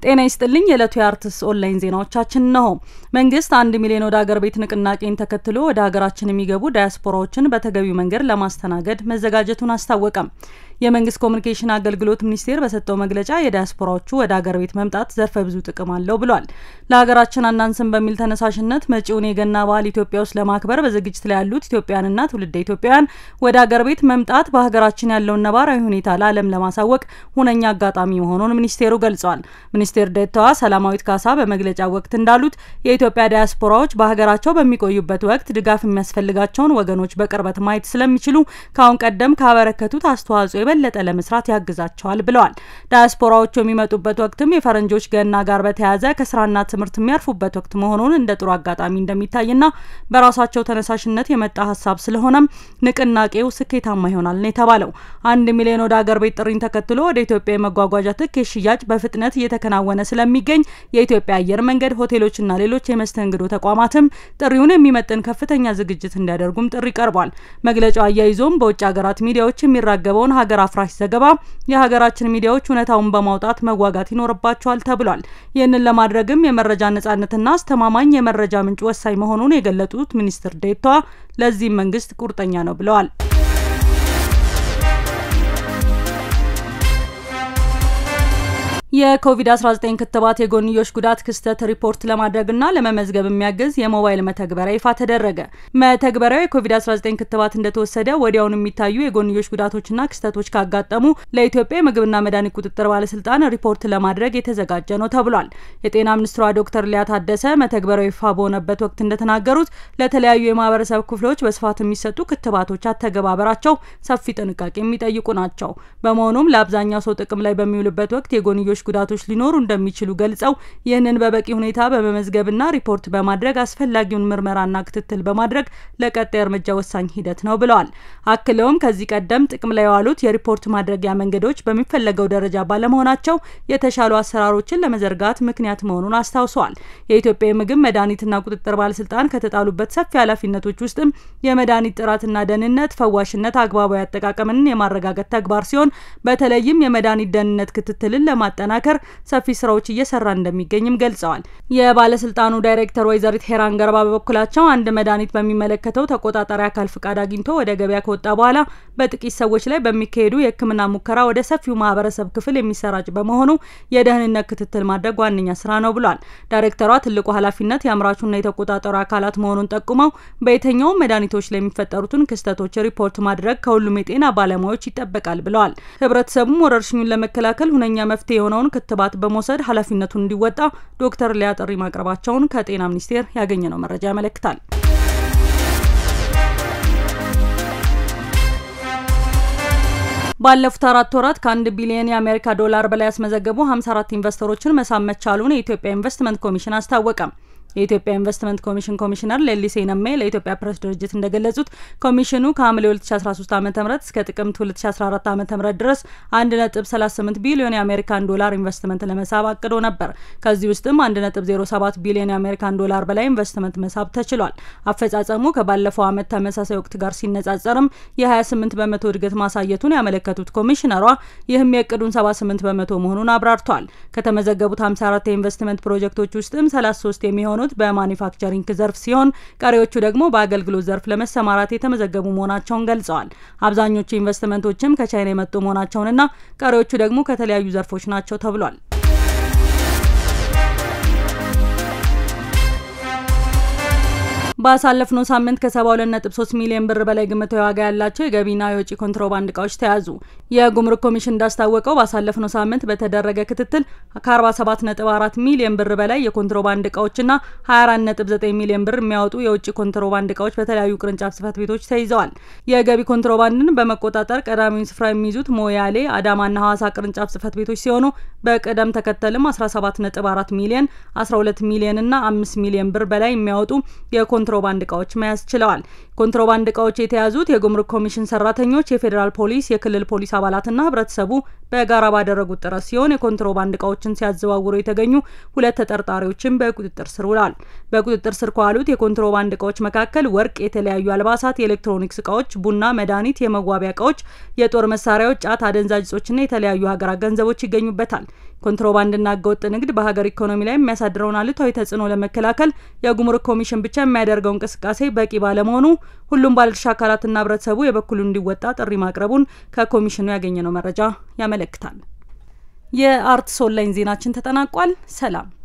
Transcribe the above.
ጤና ይስጥልኝ። የዕለቱ የአርትስ ኦንላይን ዜናዎቻችን ነው። መንግስት አንድ ሚሊዮን ወደ ሀገር ቤት ንቅናቄን ተከትሎ ወደ ሀገራችን የሚገቡ ዳያስፖራዎችን በተገቢው መንገድ ለማስተናገድ መዘጋጀቱን አስታወቀም። የመንግስት ኮሚኒኬሽን አገልግሎት ሚኒስቴር በሰጠው መግለጫ የዳያስፖራዎቹ ወደ ሀገር ቤት መምጣት ዘርፈ ብዙ ጥቅም አለው ብሏል። ለሀገራችን አናንስም በሚል ተነሳሽነት መጪውን የገና በዓል ኢትዮጵያ ውስጥ ለማክበር በዝግጅት ላይ ያሉት ኢትዮጵያውያንና ትውልደ ኢትዮጵያውያን ወደ ሀገር ቤት መምጣት በሀገራችን ያለውን ነባራዊ ሁኔታ ለዓለም ለማሳወቅ ሁነኛ አጋጣሚ መሆኑን ሚኒስቴሩ ገልጿል። ሚኒስቴር ዴኤታዋ ሰላማዊት ካሳ በመግለጫ ወቅት እንዳሉት የኢትዮጵያ ዳያስፖራዎች በሀገራቸው በሚቆዩበት ወቅት ድጋፍ የሚያስፈልጋቸውን ወገኖች በቅርበት ማየት ስለሚችሉ ከአሁን ቀደም ካበረከቱት አስተዋጽኦ የበለጠ ለመስራት ያግዛቸዋል ብለዋል። ዳያስፖራዎቹ የሚመጡበት ወቅትም የፈረንጆች ገና ጋር በተያያዘ ከስራና ትምህርት የሚያርፉበት ወቅት መሆኑን እንደ ጥሩ አጋጣሚ እንደሚታይና በራሳቸው ተነሳሽነት የመጣ ሀሳብ ስለሆነም ንቅናቄው ስኬታማ ይሆናል ነው የተባለው። አንድ ሚሊዮን ወደ ሀገር ቤት ጥሪን ተከትሎ ወደ ኢትዮጵያ የመጓጓዣ ትኬት ሽያጭ በፍጥነት እየተከናወነ ስለሚገኝ የኢትዮጵያ አየር መንገድ፣ ሆቴሎችና ሌሎች የመስተንግዶ ተቋማትም ጥሪውን የሚመጥን ከፍተኛ ዝግጅት እንዲያደርጉም ጥሪ ቀርቧል። መግለጫው አያይዞም በውጭ ሀገራት ሚዲያዎች የሚራገበውን ሀገር አፍራሽ ዘገባ የሀገራችን ሚዲያዎች እውነታውን በማውጣት መዋጋት ይኖርባቸዋል ተብሏል። ይህንን ለማድረግም የመረጃ ነጻነትና አስተማማኝ የመረጃ ምንጭ ወሳኝ መሆኑን የገለጡት ሚኒስትር ዴኤታዋ ለዚህም መንግስት ቁርጠኛ ነው ብለዋል። የኮቪድ-19 ክትባት የጎንዮሽ ጉዳት ክስተት ሪፖርት ለማድረግና ለመመዝገብ የሚያግዝ የሞባይል መተግበሪያ ይፋ ተደረገ። መተግበሪያው የኮቪድ-19 ክትባት እንደተወሰደ ወዲያውኑ የሚታዩ የጎንዮሽ ጉዳቶችና ክስተቶች ካጋጠሙ ለኢትዮጵያ የምግብና መድኃኒት ቁጥጥር ባለስልጣን ሪፖርት ለማድረግ የተዘጋጀ ነው ተብሏል። የጤና ሚኒስትሯ ዶክተር ሊያ ታደሰ መተግበሪያው ይፋ በሆነበት ወቅት እንደተናገሩት ለተለያዩ የማህበረሰብ ክፍሎች በስፋት የሚሰጡ ክትባቶች አተገባበራቸው ሰፊ ጥንቃቄ የሚጠይቁ ናቸው። በመሆኑም ለአብዛኛው ሰው ጥቅም ላይ በሚውልበት ወቅት የጎንዮሽ ጉዳቶች ሊኖሩ እንደሚችሉ ገልጸው ይህንን በበቂ ሁኔታ በመመዝገብና ሪፖርት በማድረግ አስፈላጊውን ምርመራና ክትትል በማድረግ ለቀጣይ እርምጃ ወሳኝ ሂደት ነው ብለዋል። አክለውም ከዚህ ቀደም ጥቅም ላይ የዋሉት የሪፖርት ማድረጊያ መንገዶች በሚፈለገው ደረጃ ባለመሆናቸው የተሻሉ አሰራሮችን ለመዘርጋት ምክንያት መሆኑን አስታውሰዋል። የኢትዮጵያ የምግብ መድኃኒትና ቁጥጥር ባለስልጣን ከተጣሉበት ሰፊ ኃላፊነቶች ውስጥም የመድኃኒት ጥራትና ደህንነት፣ ፈዋሽነት፣ አግባባዊ አጠቃቀምን የማረጋገጥ ተግባር ሲሆን በተለይም የመድኃኒት ደህንነት ክትትልን ለማጠናከር ሰፊ ስራዎች እየሰራ እንደሚገኝም ገልጸዋል። የባለስልጣኑ ዳይሬክተር ወይዘሪት ሄራን ገርባ በበኩላቸው አንድ መድኃኒት በሚመለከተው ተቆጣጣሪ አካል ፍቃድ አግኝቶ ወደ ገበያ ከወጣ በኋላ በጥቂት ሰዎች ላይ በሚካሄዱ የሕክምና ሙከራ ወደ ሰፊው ማህበረሰብ ክፍል የሚሰራጭ በመሆኑ የደህንነት ክትትል ማድረግ ዋነኛ ስራ ነው ብሏል። ዳይሬክተሯ ትልቁ ኃላፊነት የአምራቹና የተቆጣጠሩ አካላት መሆኑን ጠቁመው በየትኛውም መድኃኒቶች ላይ የሚፈጠሩትን ክስተቶች ሪፖርት ማድረግ ከሁሉም የጤና ባለሙያዎች ይጠበቃል ብለዋል። ህብረተሰቡም ወረርሽኙን ለመከላከል ሁነኛ መፍትሄ የሆነውን ክትባት በመውሰድ ኃላፊነቱን እንዲወጣ ዶክተር ሊያ ጥሪ ማቅረባቸውን ከጤና ሚኒስቴር ያገኘነው መረጃ ያመለክታል። ባለፉት አራት ወራት ከአንድ ቢሊዮን የአሜሪካ ዶላር በላይ ያስመዘገቡ 54 ኢንቨስተሮችን መሳብ መቻሉን የኢትዮጵያ ኢንቨስትመንት ኮሚሽን አስታወቀ። የኢትዮጵያ ኢንቨስትመንት ኮሚሽን ኮሚሽነር ሌሊሴ ነሜ ለኢትዮጵያ ፕሬስ ድርጅት እንደገለጹት ኮሚሽኑ ከሐምሌ 2013 ዓ ም እስከ ጥቅምት 2014 ዓ ም ድረስ 1.38 ቢሊዮን የአሜሪካን ዶላር ኢንቨስትመንት ለመሳብ አቅዶ ነበር። ከዚህ ውስጥም 1.07 ቢሊዮን የአሜሪካን ዶላር በላይ ኢንቨስትመንት መሳብ ተችሏል። አፈጻጸሙ ከባለፈው ዓመት ተመሳሳይ ወቅት ጋር ሲነጻጸርም የ28 በመቶ እድገት ማሳየቱን ያመለከቱት ኮሚሽነሯ ይህም የእቅዱን 78 በመቶ መሆኑን አብራርተዋል። ከተመዘገቡት 54 የኢንቨስትመንት ፕሮጀክቶች ውስጥም 33 የሚሆኑ በማኒፋክቸሪንግ ዘርፍ ሲሆን ቀሪዎቹ ደግሞ በአገልግሎት ዘርፍ ለመሰማራት የተመዘገቡ መሆናቸውን ገልጸዋል። አብዛኞቹ ኢንቨስትመንቶችም ከቻይና የመጡ መሆናቸውንና ቀሪዎቹ ደግሞ ከተለያዩ ዘርፎች ናቸው ተብሏል። ባሳለፍነው ሳምንት ከ72.3 ሚሊዮን ብር በላይ ግምታዊ ዋጋ ያላቸው የገቢና የወጪ ኮንትሮባንድ እቃዎች ተያዙ። የጉምሩክ ኮሚሽን እንዳስታወቀው ባሳለፍነው ሳምንት በተደረገ ክትትል ከ47.4 ሚሊዮን ብር በላይ የኮንትሮባንድ እቃዎችና 24.9 ሚሊዮን ብር የሚያወጡ የውጭ ኮንትሮባንድ እቃዎች በተለያዩ ቅርንጫፍ ጽህፈት ቤቶች ተይዘዋል። የገቢ ኮንትሮባንድን በመቆጣጠር ቀዳሚውን ስፍራ የሚይዙት ሞያሌ፣ አዳማና ሐዋሳ ቅርንጫፍ ጽህፈት ቤቶች ሲሆኑ በቅደም ተከተልም 17.4 ሚሊዮን፣ 12 ሚሊዮን እና 5 ሚሊዮን ብር በላይ የሚያወጡ የኮንትሮባንድ እቃዎች መያዝ ችለዋል። ኮንትሮባንድ እቃዎች የተያዙት የጉምሩክ ኮሚሽን ሰራተኞች፣ የፌዴራል ፖሊስ፣ የክልል ፖሊስ አባላትና ህብረተሰቡ በጋራ ባደረጉት ጥረት ሲሆን የኮንትሮባንድ እቃዎችን ሲያዘዋውሩ የተገኙ ሁለት ተጠርጣሪዎችን በቁጥጥር ስር ውለዋል። በቁጥጥር ስር ከዋሉት የኮንትሮባንድ እቃዎች መካከል ወርቅ፣ የተለያዩ አልባሳት፣ የኤሌክትሮኒክስ እቃዎች፣ ቡና፣ መድኃኒት፣ የመዋቢያ እቃዎች፣ የጦር መሳሪያዎች፣ ጫት፣ አደንዛዥ እጾችና የተለያዩ ሀገራት ገንዘቦች ይገኙበታል። ኮንትሮባንድና ህገወጥ ንግድ በሀገር ኢኮኖሚ ላይ የሚያሳድረውን አሉታዊ ተጽዕኖ ለመከላከል የጉምሩክ ኮሚሽን ብቻ የሚያደርገው እንቅስቃሴ በቂ ባለመሆኑ ሁሉም ባለድርሻ አካላትና ህብረተሰቡ የበኩሉን እንዲወጣ ጥሪ ማቅረቡን ከኮሚሽኑ ያገኘነው መረጃ ያመለክታል። የአርትስ ኦንላይን ዜናችን ተጠናቋል። ሰላም